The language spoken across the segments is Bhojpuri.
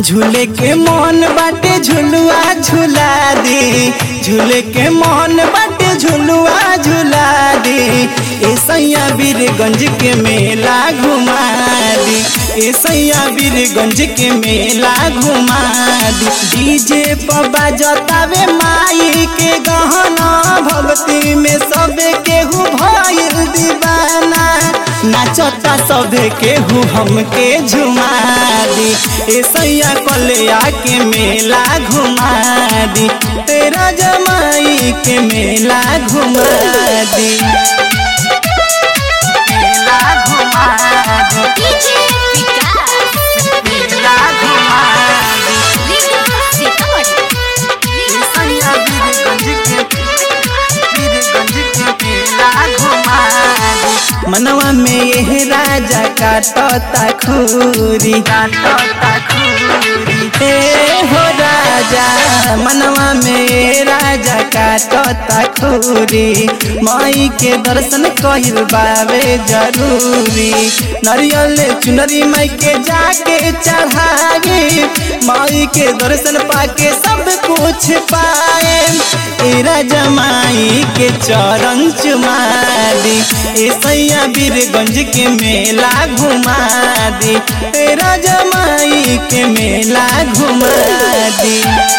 झूले के मन बाटे झुलुआ झुला दी झूले के मन बाटे झुलुआ झुला दी ए सैया वीरगंज के मेला घुमा दी ए सैया वीरगंज के मेला घुमा दी डीजे पर बाजतावे माई के गहना भक्ति में सबे केहू भइल दीवाना नाचता सबे केहू हमके झुमा दी ए सैया कलिया के मेला घुमा दी तेरा जमाई के मेला घुमा दी मेला घुमा दी डीजे विकास मेला घुमा दी विकास सीतामढ़ी ए सैया वीरगंज के वीरगंज के मेला घुमा दी मनवा में यह राजा काटता खूरी काटता खूरी हे हो राजा मनवा में ये राजा काटता खूरी माई के दर्शन कहिल बावे जरूरी नरियल चुनरी माई के जाके चढ़ागे माई के दर्शन पाके सब कुछ पाए ए राजा माई के चरण चुमा दी ए सैया वीरगंज के मेला घुमा दी ए राजा माई के मेला घुमा दी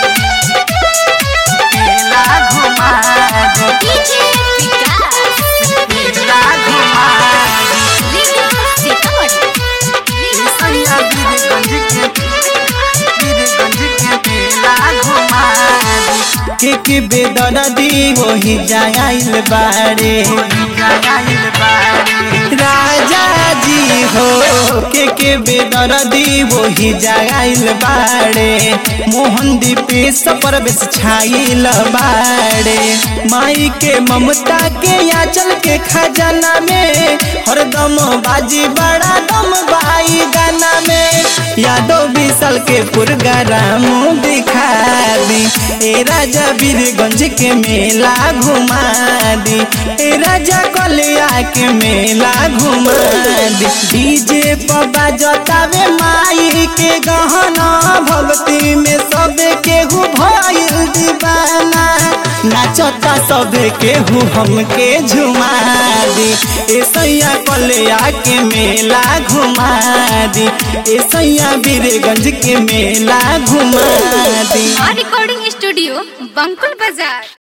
मेला घुमा दी डीजे विकास मेला घुमा दी विकास सीतामढ़ी ए सैया वीरगंज के वीरगंज के मेला घुमा दी के के बेदर दी वही जाइल बाड़े जाइल बाड़े राजा जी हो के के बेदर दी वही जाइल बाड़े मोहन दीपे सपर बेस छाइल बाड़े माई के ममता के याचल के खजाना में हरदम बाजी बड़ा दम बाई गाना में यादव विशाल के पुरगराम दिखा दी ए राजा वीरगंज के मेला घुमा दी ए राजा कलिया के मेला घुमा दी डीजे पर बाजतावे माई के गहना भक्ति में सबे केहू भइल दीवाना नाचता सबे केहू हमके झुमा दी ए सैया कलिया के मेला घुमा दी ए सैया वीरगंज के मेला घुमा दी रिकॉर्डिंग स्टूडियो बंकुल बाजार